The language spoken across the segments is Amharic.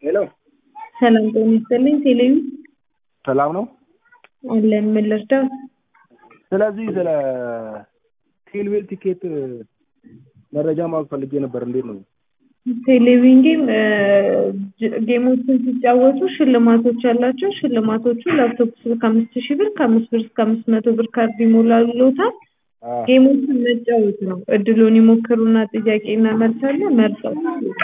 ሄሎ ሰላም ጤና ይስጥልኝ። ቴሌቪ ሰላም ነው። አለን ምን ልርዳው? ስለዚህ ስለ ቴልዌል ቲኬት መረጃ ማወቅ ፈልጌ ነበር። እንዴት ነው? ቴሌቪዥን ጌም ጌሞችን ሲጫወቱ ሽልማቶች አላቸው። ሽልማቶቹ ላፕቶፕ ስልክ ከአምስት ሺህ ብር ከአምስት ብር እስከ አምስት መቶ ብር ካርድ ይሞላሉታል። ጌሞችን መጫወት ነው። እድሉን ይሞክሩና ጥያቄና መልስ አለ መርጠው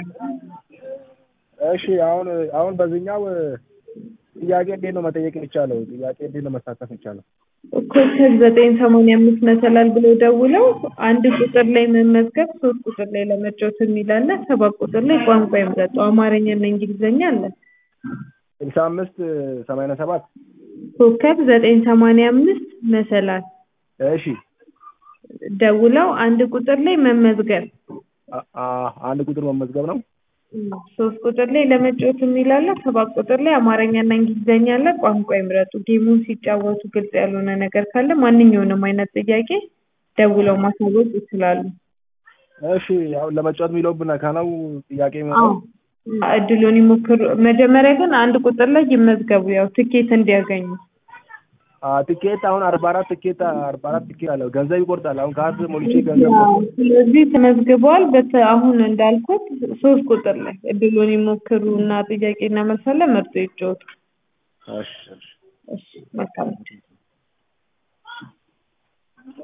እሺ አሁን አሁን በዚህኛው ጥያቄ እንዴት ነው መጠየቅ የሚቻለው? ጥያቄ እንዴት ነው መሳተፍ የሚቻለው? ኮከብ ዘጠኝ ሰማንያ አምስት መሰላል ብለው ደውለው አንድ ቁጥር ላይ መመዝገብ፣ ሶስት ቁጥር ላይ ለመጫወት የሚል አለ። ሰባት ቁጥር ላይ ቋንቋ ይምረጡ። አማርኛና እንግሊዝኛ አለ። ስልሳ አምስት ሰማንያ ሰባት ኮከብ ዘጠኝ ሰማንያ አምስት መሰላል እሺ ደውለው አንድ ቁጥር ላይ መመዝገብ፣ አ- አ- አንድ ቁጥር መመዝገብ ነው። ሶስት ቁጥር ላይ ለመጫወት የሚል አለ። ሰባት ቁጥር ላይ አማርኛና እንግሊዝኛ አለ። ቋንቋ ይምረጡ። ጌሙን ሲጫወቱ ግልጽ ያልሆነ ነገር ካለ ማንኛውንም አይነት ጥያቄ ደውለው ማሳወቅ ይችላሉ። እሺ አሁን ለመጫወት የሚለው ብነካ ነው ጥያቄ አዎ የሚሆነው? እድሉን ይሞክሩ። መጀመሪያ ግን አንድ ቁጥር ላይ ይመዝገቡ፣ ያው ትኬት እንዲያገኙ። አ ቲኬት አሁን አርባ አራት ቲኬት አርባ አራት ቲኬት አለው ገንዘብ ይቆርጣል። አሁን ካርድ ሞልቼ ገንዘብ አዎ፣ ስለዚህ ተመዝግበዋል። በት አሁን እንዳልኩት ሶስት ቁጥር ላይ እድሉን ይሞክሩ እና ጥያቄና መልስ አለ። መርጦ ይጫወቱ። እሺ እሺ እሺ መልካም